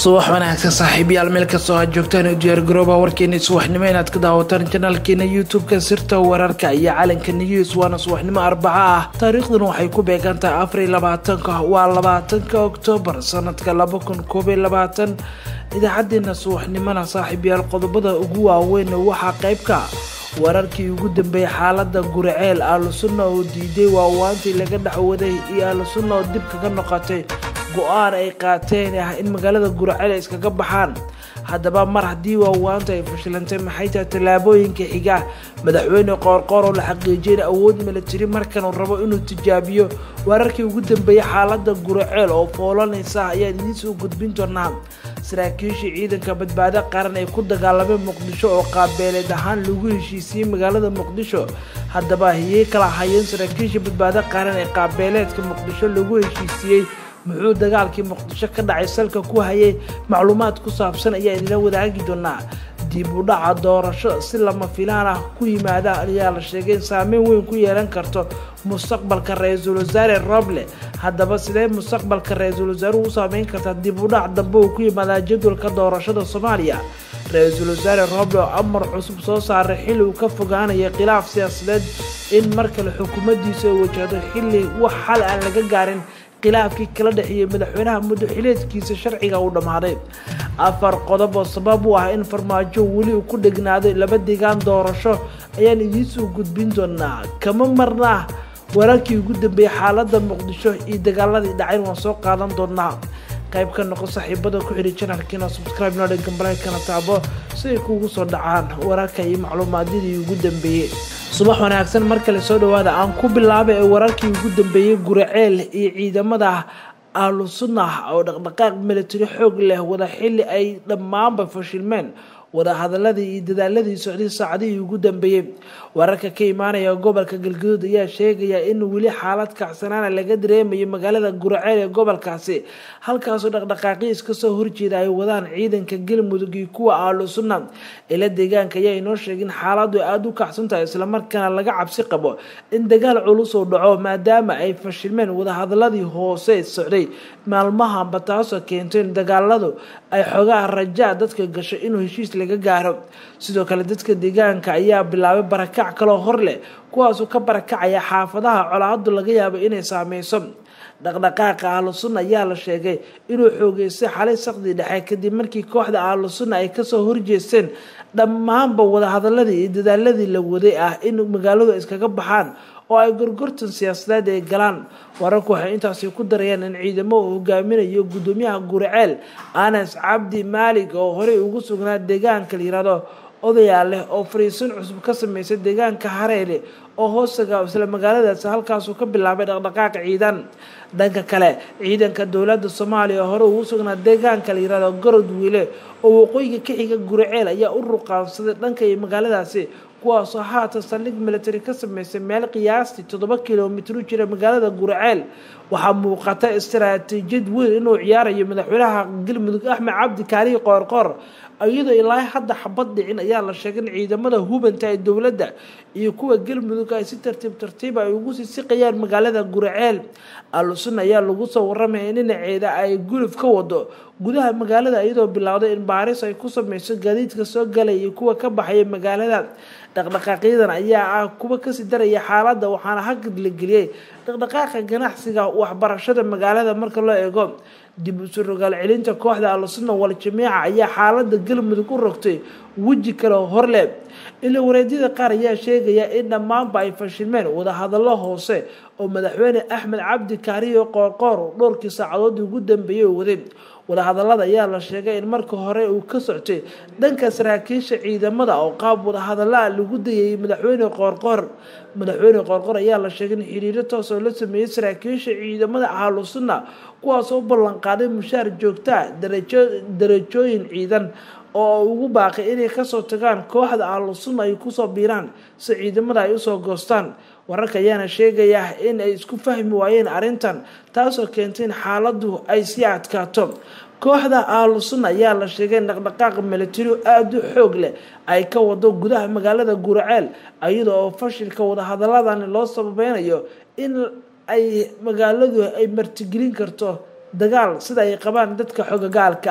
subax wanaagsan saaxiibayaal meel kastoo aad joogtaan u diyaargarooba warkeena subaxnimo inaad ka daawataan janaalkeena youtube-ka sirta wararka iyo calanka news waana subaxnimo arbaca ah taariikhduna waxay ku beegan tahay afar iyo labaatanka waa labaatanka oktoobar sanadka laba kun koob iyo labaatan idaacadeena subaxnimona saaxiibayaal qodobada ugu waaweyn waxaa qeybka wararkii ugu dambeeyay xaalada guriceel aalusunna oo diiday waawaantii laga dhexwaday iyo aalusunna oo dib kaga noqotay go-aan ay qaateen ah in magaalada guraceel ay iskaga baxaan haddaba mar haddii waawaanta ay fashilantay maxay tahay tallaabooyinka xiga madaxweyne qoorqoor oo la xaqiijiyay in awood milatari markan uu rabo inuu tijaabiyo wararkii ugu dambeeyay xaalada guraceel oo foolanaysa ayaan idiinsoo gudbin doonaa saraakiishii ciidanka badbaado qaran ee ku dagaalamay muqdisho oo qaabeeleed ahaan lagu heshiisiyey magaalada muqdisho haddaba hiyey kala hayeen saraakiishii badbaado qaran ee qaabeeleedka muqdisho lagu heshiisiyey muxuu dagaalkii muqdisho ka dhacay salka ku hayay macluumaad ku saabsan ayaa idinla wadaagi doonaa dib u dhaca doorasho si lama filaan ah ku yimaada ayaa la sheegay in saameyn weyn ku yeelan karto mustaqbalka ra-iisul wasaare roble haddaba sidee mustaqbalka ra-iisul wasaaruhu u saameyn kartaa dib u dhac dambe uu ku yimaadaa jadwalka doorashada soomaaliya ra-iisul wasaare roble oo amar cusub soo saaray xilli uu ka fogaanaya khilaaf siyaasadeed in mar kale xukuumaddiisa ay wajahdo xilli wax xal aan laga gaarin khilaafkii kala dhexeeyey madaxweynaha muddo xileedkiisa sharciga uu dhammaaday afar qodob oo sabab u ah in farmaajo weli uu ku dhegnaaday laba deegaan doorasho ayaan idiinsoo gudbin doonaa kama marna wararkii ugu dambeeyey xaalada muqdisho iyo dagaaladii dhacayn waan soo qaadan doonaa qayb ka noqo saaxiibada ku xidhi janalkiina subscribe noo dhan gambalakana taabo si ay kuugu soo dhacaan wararka iyo macluumaadyadii ugu dambeeyey subax wanaagsan mar kale soo dhawaada aan ku bilaabay ee wararkii ugu dambeeyey guraceel iyo ciidamada ahlu sunnah oo dhaqdhaqaaq milatari xoog leh wada xilli ay dhammaanba fashilmeen wadahadaladii iyo dadaaladii socday saacadihii ugu dambeeyey wararka ka imaanaya gobolka galgaduud ayaa sheegaya in weli xaalad kacsanaana laga dareemayo magaalada guraceel ee gobolkaasi halkaasoo dhaqdhaqaaqyo iska soo horjeeda ay wadaan ciidanka galmudug iyo kuwa ahlu sunna ila deegaanka ayaa inoo sheegay in xaaladu aada u kacsan tahay islamarkaana laga cabsi qabo in dagaal culus uu dhaco maadaama ay fashilmeen wadahadaladii hoose socday maalmahanba taasoo keentay in dagaaladu ay xogaa rajaa dadka gasho inuu heshiis laga gaaro sidoo kale dadka deegaanka ayaa bilaabay barakac kaloo hor leh kuwaasoo ka barakacaya xaafadaha colaadu laga yaabo inay saameyso dhaqdhaqaaqa ahlu sunna ayaa la sheegay inuu xoogeystay xalay saqdii dhexe kadib markii kooxda ahlu sunna ay kasoo horjeesteen dhammaanba wadahadaladii iyo dadaaladii la waday ah in magaaladu iskaga baxaan oo ay gorgortan siyaasadeed ay galaan wararku waxay intaasi ku darayaan in ciidamo uu hogaaminayo gudoomiyaha guraceel anas cabdi maalig oo horey ugu sugnaa deegaanka la yirahdo odayaa leh oo fariisin cusub ka sameysay deegaanka hareele oo hoostaga isla magaaladaasi halkaasuu ka bilaabay dhaqdhaqaaq ciidan dhanka kale ciidanka dowlada soomaaliya hore ugu sugnaa deegaanka la yirahdo gorod wiile oo waqooyiga ka xiga guraceel ayaa u ruqaansaday dhanka iyo magaaladaasi kuwaasoo haatan saldhig military ka sameysay meel qiyaastii toddoba kilomitr u jira magaalada guraceel waxaa muuqata istaraatiijiyad weyn inuu ciyaarayo madaxweynaha galmudug axmed cabdi kaalihi qoorqoor iyadoo ilaa hadda xabad dhicin ayaa la sheegay in ciidamada hubanta ee dowladda iyo kuwa galmudug ay si tartiib tartiib ay ugu sii siqayaan magaalada guraceel alusun ayaa lagu soo waramaya in dhinaceeda ay guluf ka wado gudaha magaalada iyadoo bilowday in baaris ay ku sameyso gaadiidka soo galaya iyo kuwa ka baxaya magaalada dhaqdhaqaaqyadan ayaa ah kuwa kasii daraya xaaladda waxaana hagad la geliyey dhaqdhaqaaqa ganacsiga waxbarashada magaalada marka loo eego dib usu rogaal celinta kooxda alusunna wal jamiica ayaa xaalada galmudug u rogtay weji kale horle ila wareedyada qaar ayaa sheegaya in dhammaanba ay fashilmeen wadahadalo hoose oo madaxweyne axmed cabdi kaariyo qoorqoor dhowrkii saacadoodii ugu dambeeyey oo waday wadahadalada ayaa la sheegay in marka hore uu ka soctay dhanka saraakiisha ciidamada oo qaab wadahadalaa lagu dayayay madaxweyne qoorqoor madaxweyne qoorqoor ayaa la sheegay in xiriiro toos oo la sameeyey saraakiisha ciidamada ahlu sunna kuwaasoo u ballanqaaday mushaar joogtaa darajooyin ciidan oo ugu baaqay inay kasoo tagaan kooxda ahlu sunna ay kusoo biiraan si ciidamada ay usoo goostaan wararka ayaana sheegaya in ay isku fahmi waayeen arrintan taasoo keentay in xaaladu ay sii adkaato kooxda ahlu sunna ayaa la sheegay in dhaqdhaqaaq militari aada u xoog leh ay ka wado gudaha magaalada guraceel iyada oo fashilka wadahadaladani loo sababeynayo in ay magaaladu ay martigelin karto dagaal sida ay qabaan dadka xogagaalka ah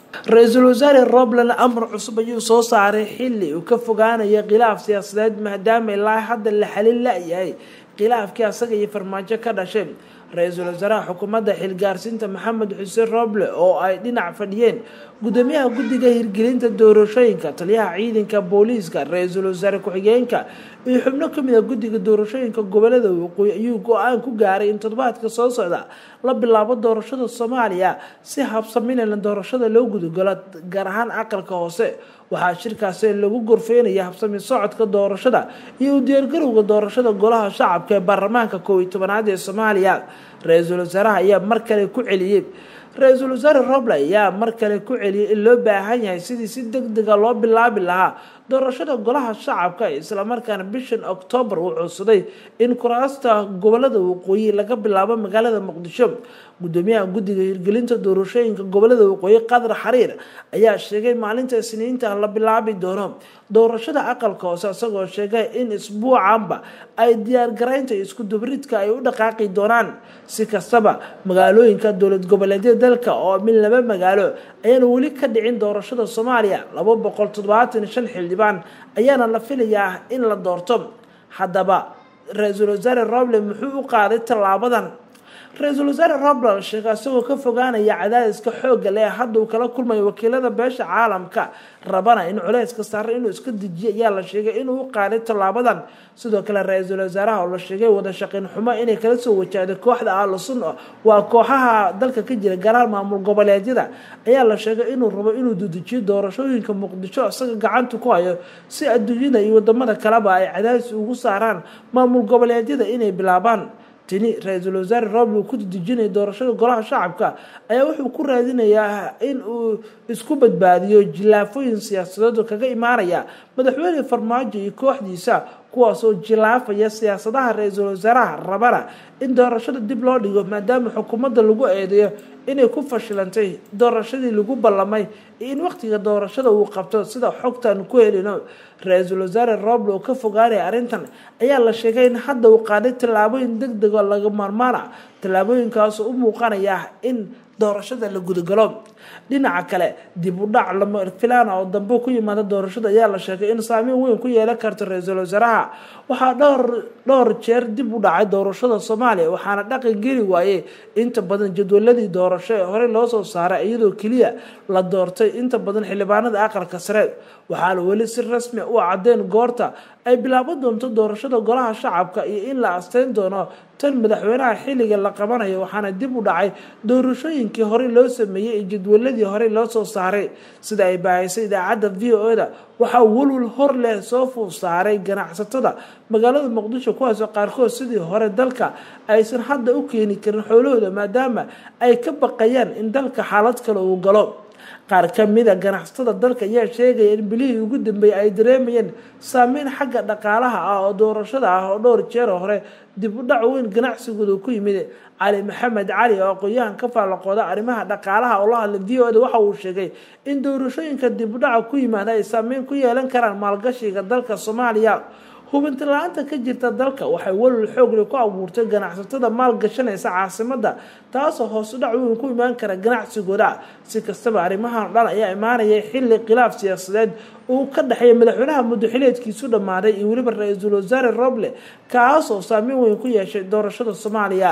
ra-iisul wasaare robland amar cusub ayuu soo saaray xili uu ka fogaanayo khilaaf siyaasadeed maadaama ilaa hadda la xalin la-yahay khilaafkii asaga iyo farmaajo ka dhashay ra-iisul wasaaraha xukuumadda xilgaarsiinta maxamed xuseen roble oo ay dhinac fadhiyeen gudoomiyaha guddiga hirgelinta doorashooyinka taliyaha ciidanka booliiska ra-iisul wasaare ku-xigeenka iyo xubno kamid a guddiga doorashooyinka gobolada waqooyi ayuu go-aan ku gaaray in toddobaadka soo socda la bilaabo doorashada soomaaliya si habsaminayna doorashada loo gudagalo gaar ahaan aqalka hoose waxaa shirkaasi lagu gorfeynaya habsami socodka doorashada iyo u diyaargarowga doorashada golaha shacabka ee baarlamaanka koob iyo tobanaad ee soomaaliya ra-iisul wasaaraha ayaa mar kale ku celiyey ra-iisul wasaare roble ayaa mar kale ku celiyay in loo baahan yahay sidii si deg dega loo bilaabi lahaa doorashada golaha shacabka islamarkaana bishan oktoobar uu codsaday in kuraasta gobolada waqooyi laga bilaabo magaalada muqdisho gudoomiyaha guddiga hirgelinta doorashooyinka gobolada waqooyi qadar xariir ayaa sheegay maalinta isniinta la bilaabi doono doorashada aqalka hoose isagoo sheegay in isbuucanba ay diyaargaraynta isku dubridka ay u dhaqaaqi doonaan si kastaba magaalooyinka dowlad goboleedyada dalka oo min laba magaalo ayaana weli ka dhicin doorashada soomaaliya laba boqol toddobaatan shan xildhibaan ayaana la filayaa in la doorto haddaba ra-iisul wasaare roble muxuu u qaaday tallaabadan ra-iisul wasaare roble sheegay isagoo ka fogaanaya cadaadiska xoogga leh hadda uu kala kulmayo wakiilada beesha caalamka rabana in culeyska saare inuu iska dejiyo ayaa la sheegay inuu u qaaday tallaabadan sidoo kale ra-iisul wasaaraha oo la sheegay wada shaqeyn xumo inay kala soo wajahday kooxda ahlusun waa kooxaha dalka ka jira garaar maamul goboleedyada ayaa la sheegay inuu rabo inuu dudejiyo doorashooyinka muqdisho isaga gacanta ku hayo si adduunyada iyo wadamada kaleba ay cadaadis ugu saaraan maamul goboleedyada inay bilaabaan tini ra-iisul wasaare roble uu ku dejinaya doorashada golaha shacabka ayaa wuxuu ku raadinayaa in uu isku badbaadiyo jilaafooyin siyaasadeed oo kaga imaanaya madaxweyne farmaajo iyo kooxdiisa kuwaasoo jilaafaya siyaasadaha ra-iisul wasaaraha rabana in doorashada dib loo dhigo maadaama xukuumadda lagu eedeeyo inay ku fashilantay doorashadii lagu ballamay iyo in waqtiga doorashada uu qabto sida xogtaan ku helino ra-iisul wasaare roble oo ka fogaanaya arrintan ayaa la sheegay in hadda uu qaaday tallaabooyin deg dego laga maarmaana tallaabooyinkaasoo u muuqanaya in doorashada la gudagalo dhinaca kale dib u dhac lama filaana oo dambe ku yimaada doorashada ayaa la sheegay in saameyn weyn ku yeelan karto ra-iisul wasaaraha waxaa dhowr dhowr jeer dib u dhacay doorashada soomaaliya waxaana dhaqan geli waayey inta badan jadwaladii doorasho ee horey loo soo saaray iyadoo keliya la doortay inta badan xildhibaanada aqalka sare waxaana weli si rasmi u cadeen goorta ay bilaaban doonto doorashada golaha shacabka iyo in la asteyn doono tan madaxweynaha xilliga la qabanayo waxaana dib u dhacay doorashooyinkii horey loo sameeyey iyo jadwaladii horey loo soo saaray sida ay baahaysay idaacadda v o da waxaa walwal hor leh soo fuul saaray ganacsatada magaalada muqdisho kuwaasoo qaarkood sidii hore dalka aysan hadda u keeni karin xoolahooda maadaama ay ka baqayaan in dalka xaalad kale uu galo qaar ka mida ganacsatada dalka ayaa sheegaya in bilihii ugu dambeeyey ay dareemayeen saameyn xagga dhaqaalaha ah oo doorashada ah oo dhowr jeer hore dib u dhac weyn ganacsigooda ku yimid cali maxamed cali oo aqoon-yahan ka faallaqooda arrimaha dhaqaalaha oo la hadlay v o da waxa uu sheegay in doorashooyinka dib u dhaca ku yimaada ay saameyn ku yeelan karaan maalgashiga dalka soomaaliya hubinti la-aanta ka jirta dalka waxay walwal xoogle ku abuurtay ganacsatada maalgashanaysa caasimada taasoo hoos u dhac weyn ku imaan kara ganacsigooda si kastaba arrimahan dhan ayaa imaanaya xilli khilaaf siyaasadeed uu ka dhexeeya madaxweynaha muddoxileedkiisu dhammaaday iyo weliba ra-iisul wasaare roble kaasoo saameyn weyn ku yeeshay doorashada soomaaliya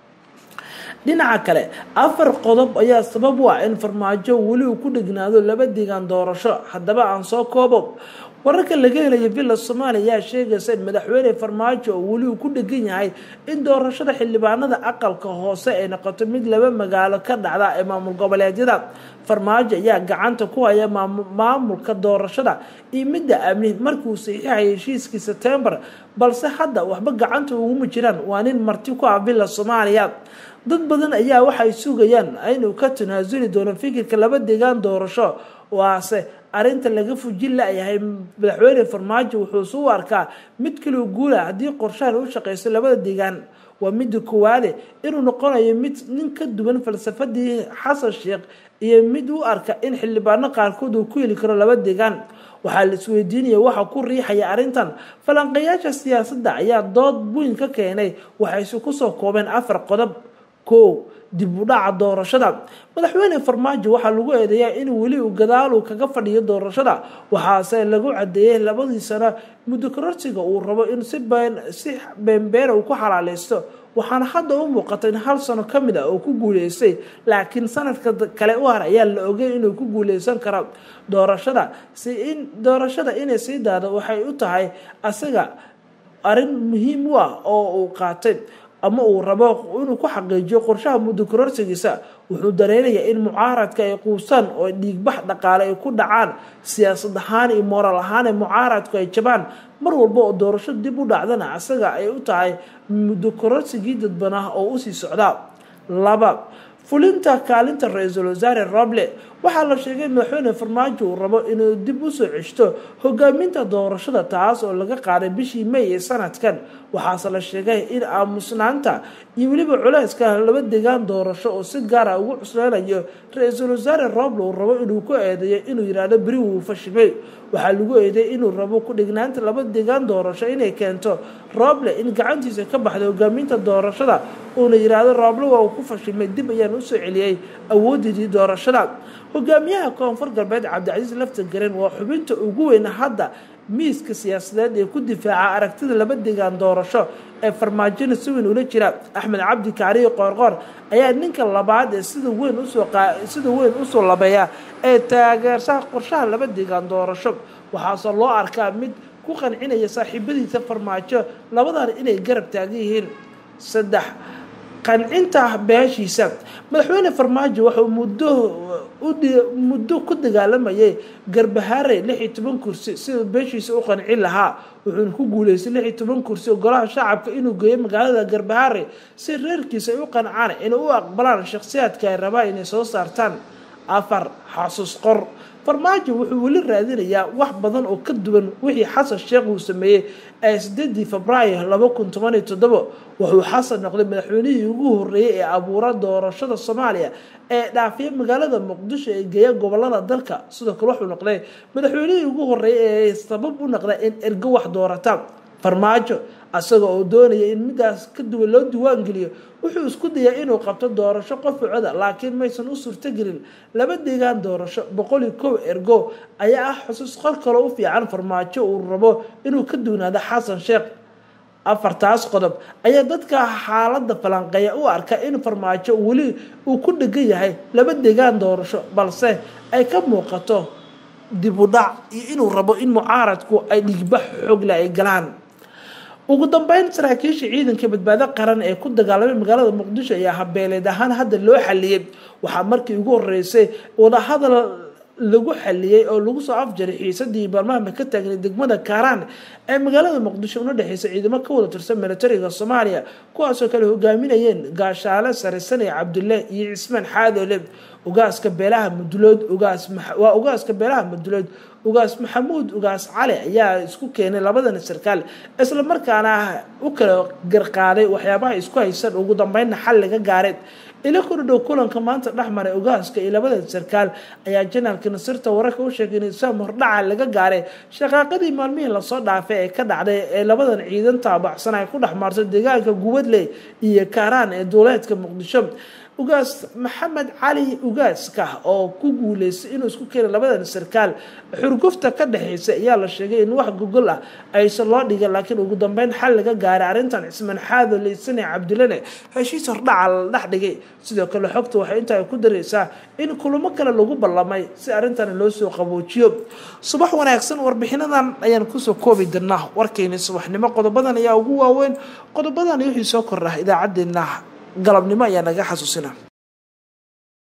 dhinaca kale afar qodob ayaa sabab u ah in farmaajo weli uu ku dhegnaado laba deegaan doorasho haddaba aan soo koobo wararka laga helaya villa soomaaliya ayaa sheegaysa in madaxweyne farmaajo oo weli uu ku dhegan yahay in doorashada xildhibaanada aqalka hoose ay noqoto mid laba magaalo ka dhacda ee maamul goboleedyada farmaajo ayaa gacanta ku haya maamulka doorashada iyo midda amni markuu saxiixaya heshiiskii sebtembar balse hadda waxba gacanta uguma jiraan waa nin marti ku ah villa soomaaliya dad badan ayaa waxay sugayaan inuu ka tanaasuli doono fikirka laba deegaan doorasho waase arinta laga fujin layahay madaxweyne farmaajo wuxuu isu arkaa mid kaloo guula haddii qorshahan u shaqeyso labada deegaan waa midda koowaade inuu noqonayo mid nin ka duwan falsafadii xasan sheekh iyo mid u arka in xildhibaano qaarkood uu ku heli karo laba deegaan waxaa la isweydiinaya waxa ku riixaya arrintan falanqayaasha siyaasadda ayaa dood weyn ka keenay waxayse kusoo koobeen afar qodob kow dib u dhaca doorashada madaxweyne farmaajo waxaa lagu eedeeyaa in weli uu gadaalu kaga fadhiyo doorashada waxaase lagu cadeeyey labadii sano muddo kororsiga uu rabo in si si beenbeena uu ku xalaaleysto waxaana hadda u muuqata in hal sano ka mid a oo ku guuleystay laakiin sanadka kale u har ayaa la ogay inuu ku guuleysan karo doorashada si in doorashada inay sii daado waxay u tahay asaga arrin muhiim u ah oo uu qaatay ama uu rabo inuu ku xaqiijiyo qorshaha muddo kororsigiisa wuxuu dareenayaa in mucaaradka ay quusaan oo dhiigbax dhaqaale ay ku dhacaan siyaasad ahaan iyo mooral ahaan ee mucaaradku ay jabaan mar walba oo doorasho dib u dhacdana asaga ay u tahay muddo kororsigii dadbanah oo usii socdaa laba fulinta kaalinta ra-iisul wasaare roble waxaa la sheegay madaxweyne farmaajo uu rabo inuu dib usoo ceshto hogaaminta doorashada taas oo laga qaaday bishii may ee sanadkan waxaase la sheegay in aamusnaanta iyo weliba culeyska laba degaan doorasho oo si gaara ugu cusleynayo ra-iisul wasaare roble uu rabo inuu ku eedeeyo inuu yidhaahdo beri wuu fashimay waxaa lagu eedeeyay inuu rabo ku-dhignaanta laba degaan doorasho inay keento roble in gacantiisa ka baxda hogaaminta doorashada uuna yidhaahdo roble waa uu ku fashimay dib ayaan usoo celiyey awoodidii doorashada hogaamiyaha koonfur galbeed cabdicasiis lafta garen waa xubinta ugu weyn hadda miiska siyaasadeed ee ku difaaca aragtida laba degaan doorasho ee farmaajona si weyn ula jira axmed cabdi kaariyo qoorqoor ayaa ninka labaad ee sida weyn usoo sida weyn usoo labeeya ee taageersaha qorshaha laba degaan doorasho waxaase loo arkaa mid ku qancinaya saaxiibadiisa farmaajo labadan inay garab taagan yihiin saddex qancinta beeshiisa madaxweyne farmaajo wuxuu muddo muddo ku dagaalamayay garbahaare lix iyo toban kursi siduu beeshiisa u qancin lahaa wuxuuna ku guuleystay lix iyo toban kursi golaha shacabka inuu geeyo magaalada garbahaare si reerkiisa ay u qancaan inay u aqbalaan shakhsiyaadka ay rabaan inay soo saartaan afar xasuus qor farmaajo wuxuu weli raadinayaa wax badan oo ka duwan wixii xasan sheekh uu sameeyey ee sideedii febraayo laba kun toban iyo toddobo wuxuu xasan noqday madaxweynihii ugu horreeyey ee abuura doorashada soomaaliya ee dhaafiya magaalada muqdisho ee geeya gobolada dalka sidoo kale wuxuu noqday madaxweynihii ugu horreeyey ee sabab u noqda in ergo wax doorata farmaajo asaga oo doonaya in midaas ka duwan loo diiwaangeliyo wuxuu isku dayaa inuu qabto doorasho qof coda laakiin maysan u suurtogelin laba deegaan doorasho boqol iyo kow ergo ayaa ah xusuus qor kale u fiican farmaajo uu rabo inuu ka duwanaado xasan sheekh afartaas qodob ayaa dadka xaaladda falanqeeya u arka in farmaajo weli uu ku dhegan yahay laba deegaan doorasho balse ay ka muuqato dib u dhac iyo inuu rabo in mucaaradku ay dhigbax xoogle ay galaan ugu dambeyn saraakiisha ciidanka badbaado qaran ee ku dagaalamay magaalada muqdisho ayaa habeeleed ahaan hadda loo xaliyey waxaa markii ugu horeysay wadahadal lagu xaliyey oo lagu soo afjaray xiisadii barmaamka ka taagnay degmada kaaraan ee magaalada muqdisho una dhexeysa ciidamo ka wada tirsan militariga soomaaliya kuwaasoo kale hogaaminayeen gaashaale sare sane cabdulle iyo cismaan xaadoole ugaaska beelaha mudulood ugaas waa ugaaska beelaha mudulood ugaas maxamuud ugaas cali ayaa isku keenay labadan sarkaal islamarkaana u kala garqaaday waxyaabaha isku haysan ugu dambeynna xal laga gaaray ila kordhow kulanka maanta dhexmaray ogaaska iyo labada sarkaal ayaa janaalka nasirta wararka u sheegay in isaam hordhaca laga gaaray shaqaaqadii maalmihii lasoo dhaafay ee ka dhacday ee labadan ciidan taabacsan ay ku dhex maartay deegaanka gubadley iyo kaaraan ee duuleedka muqdisho ugaas maxamed cali ugaaska oo ku guuleystay inuu isku keenay labadan sarkaal xurgufta ka dhexeysa ayaa la sheegay in wax gogol ah aysan loo dhigin laakiin ugu dambeyn xal laga gaaray arrintan cismaan xaado leysane cabdilane heshiis hordhaca la dhex dhigay sidoo kale xogta waxay intaa ku dareysaa in kulamo kale lagu ballamay si arrintan loo soo qaboojiyo subax wanaagsan warbixinadan ayaan kusoo koobi dirnaa warkeyni subaxnimo qodobadan ayaa ugu waaweyn qodobadan wixii soo kordha idaacadeena galabnimo ayaa naga xasuusina